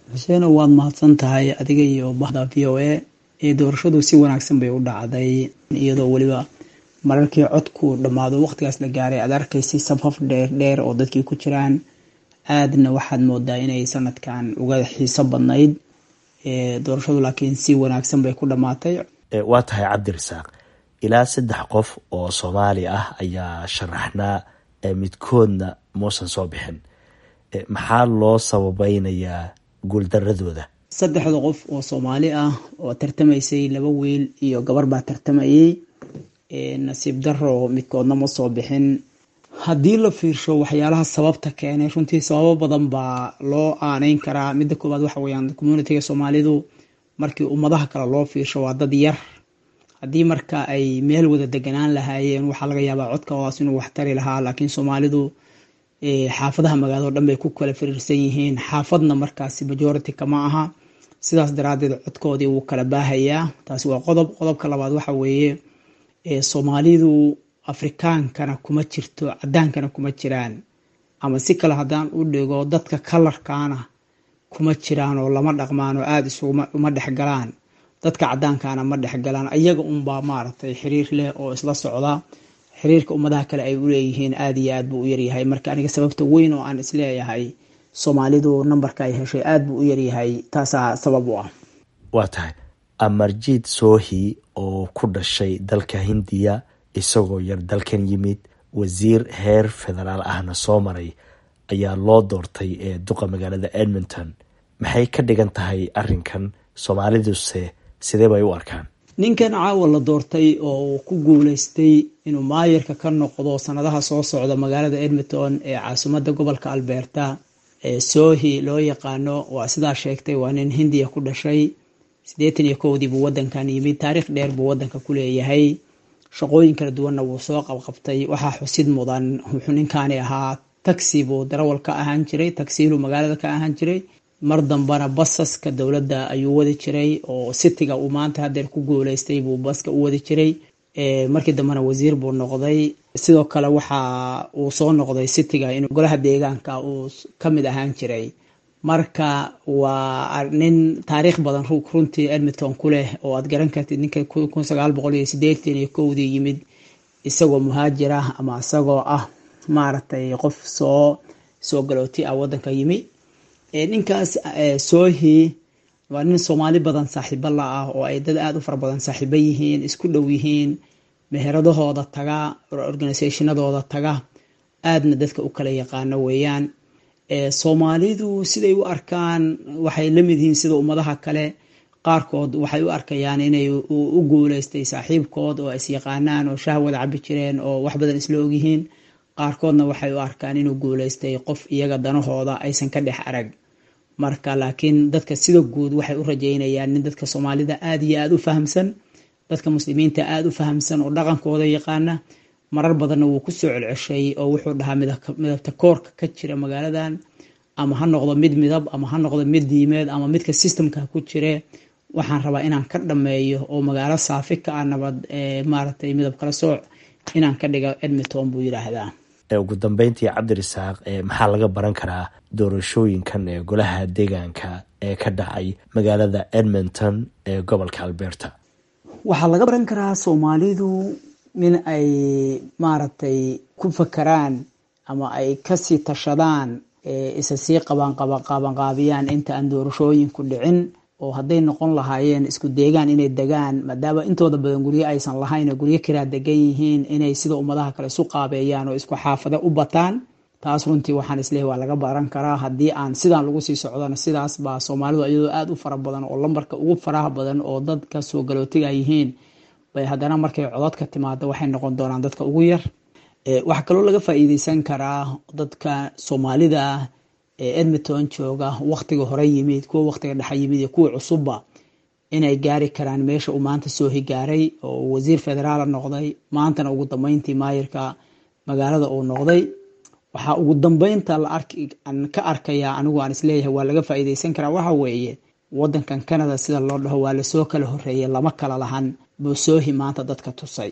xuseeno waad mahadsan tahay adiga iyo bahda v o a ee doorashadu si wanaagsan bay u dhacday iyadoo weliba mararkii codku dhammaado waqtigaas la gaaray aad arkaysay safaf dheer dheer oo dadkii ku jiraan aadna waxaad moodaa inay sanadkan uga xiiso badnayd doorashadu laakiin si wanaagsan bay ku dhammaatay waa tahay cabdirasaaq ilaa saddex qof oo soomaali ah ayaa sharaxnaa midkoodna muusan soo bixin maxaa loo sababeynayaa guuldaradooda saddexda qof oo soomaali ah oo tartamaysay laba wiil iyo gabar baa tartamayay nasiib daro midkoodna ma soo bixin haddii la fiirsho waxyaalaha sababta keenay runtii sababo badan baa loo aaneyn karaa midda koowaad waxa weyaan communitiga soomaalidu markii ummadaha kale loo fiirsho waa dad yar haddii marka ay meel wada deganaan lahaayeen waxaa laga yaabaa codkoodaas inuu wax tari lahaa laakiin soomaalidu xaafadaha magaalado dhan bay ku kala firiirsan yihiin xaafadna markaasi majority kama aha sidaas daraadeed codkoodii wuu kala baahayaa taasi waa qodob qodobka labaad waxa weeye soomaalidu afrikaankana kuma jirto cadaankana kuma jiraan ama si kale haddaan u dhigo dadka kalarkaana kuma jiraan oo lama dhaqmaan oo aada isuma dhexgalaan dadka cadaankana ma dhexgalaan iyaga unbaa maaragtay xiriir leh oo isla socda xiriirka ummadaha kale ay uleeyihiin aada iyo aad buu u yaryahay marka aniga sababta weyn oo aan isleeyahay soomaalidu nambarka ay heshay aada buu u yaryahay taasaa sabab u ah waa tahay amarjiid soohi oo ku dhashay dalka hindiya isagoo yar dalkan yimid wasiir heer federaal ahna soo maray ayaa loo doortay ee duqa magaalada edmonton maxay ka dhigan tahay arinkan soomaaliduse sidee bay u arkaan ninkan caawa la doortay oo ku guuleystay inuu maayarka ka noqdo sanadaha soo socda magaalada edmonton ee caasimadda gobolka alberta ee sohi loo yaqaano waa sidaa sheegtay waa nin hindiya ku dhashay siddeetan iyo kowdii buu wadankan yimid taariikh dheer buu wadanka ku leeyahay shaqooyin kala duwanna wuu soo qabqabtay waxaa xusid mudan wuxuu ninkaani ahaa taxi buu darawal ka ahaan jiray taxiilu magaalada ka ahaan jiray mar dambana basaska dowladda ayuu wadi jiray oo sitiga uu maanta hadeer ku guuleystay buu baska u wadi jiray markii dambena wasiir buu noqday sidoo kale waxa uu soo noqday sitiga inuu golaha deegaanka uu kamid ahaan jiray marka waa nin taariikh badan runtii edmonton ku leh oo aad garan kartid ninka kun sagaal boqol iyo sideetan iyo kowdii yimid isagoo muhaajir ah ama isagoo ah maaragtay qof soo soo galooti ah wadanka yimi ninkaas soohi waa nin soomaali badan saaxiibo la ah oo ay dad aada u fara badan saaxiibo yihiin isku dhow yihiin meheradahooda taga organisationadooda taga aadna dadka u kala yaqaano weeyaan soomaalidu siday u arkaan waxay la mid yihiin sida ummadaha kale qaarkood waxay u arkayaan inay u guuleystay saaxiibkood oo is yaqaanaan oo shaah wada cabi jireen oo wax badan isla ogyihiin qaarkoodna waxay u arkaan inuu guuleystay qof iyaga danahooda aysan ka dhex arag marka laakiin dadka sida guud waxay u rajeynayaan nin dadka soomaalida aada iyo aada u fahamsan dadka muslimiinta aada u fahamsan oo dhaqankooda yaqaana marar badanna wuu kusoo celceshay oo wuxuu dhahaa midabta koorka ka jira magaaladan ama ha noqdo mid midab ama ha noqdo mid diimeed ama midka systemka ku jire waxaan rabaa inaan ka dhameeyo oo magaalo saafi ka ah nabad maaragtay midab kala sooc inaan ka dhigo edmonton buu yidhaahdaa ugu dambeyntii cabdirasaaq maxaa laga baran karaa doorashooyinkan ee golaha deegaanka ee ka dhacay magaalada edmonton ee gobolka alberta waxaa laga baran karaa soomaalidu in ay maaragtay ku fakaraan ama ay kasii tashadaan isa sii qabanqabanqaabiyaan inta aan doorashooyinku dhicin oo hadday noqon lahaayeen isku deegaan inay degaan maadaama intooda badan guryo aysan lahayn oo guryo kiraa degan yihiin inay sida ummadaha kale isu qaabeeyaan oo isku xaafado u bataan taas runtii waxaan isleehay waa laga baran karaa haddii aan sidaan lagu sii socdona sidaas baa soomaalidu iyadoo aada u fara badan oo lambarka ugu faraha badan oo dadka soo galootiga yihiin bay haddana markay cododka timaado waxay noqon doonaan dadka ugu yar waxaa kaloo laga faa-iideysan karaa dadka soomaalida ah ee edmonton jooga waktiga hore yimid kuwa waktiga dhexe yimid iyo kuwa cusubba inay gaari karaan meesha uu maanta soo higaaray oo wasiir federaala noqday maantana ugu dambeyntii maayirka magaalada uu noqday waxaa ugu dambeynta aan ka arkayaa anigu aan isleeyahay waa laga faa-iideysan karaa waxa weeye wadankan canada sida loo dhaho waa lasoo kala horeeyay lama kala lahan buusoohi maanta dadka tusay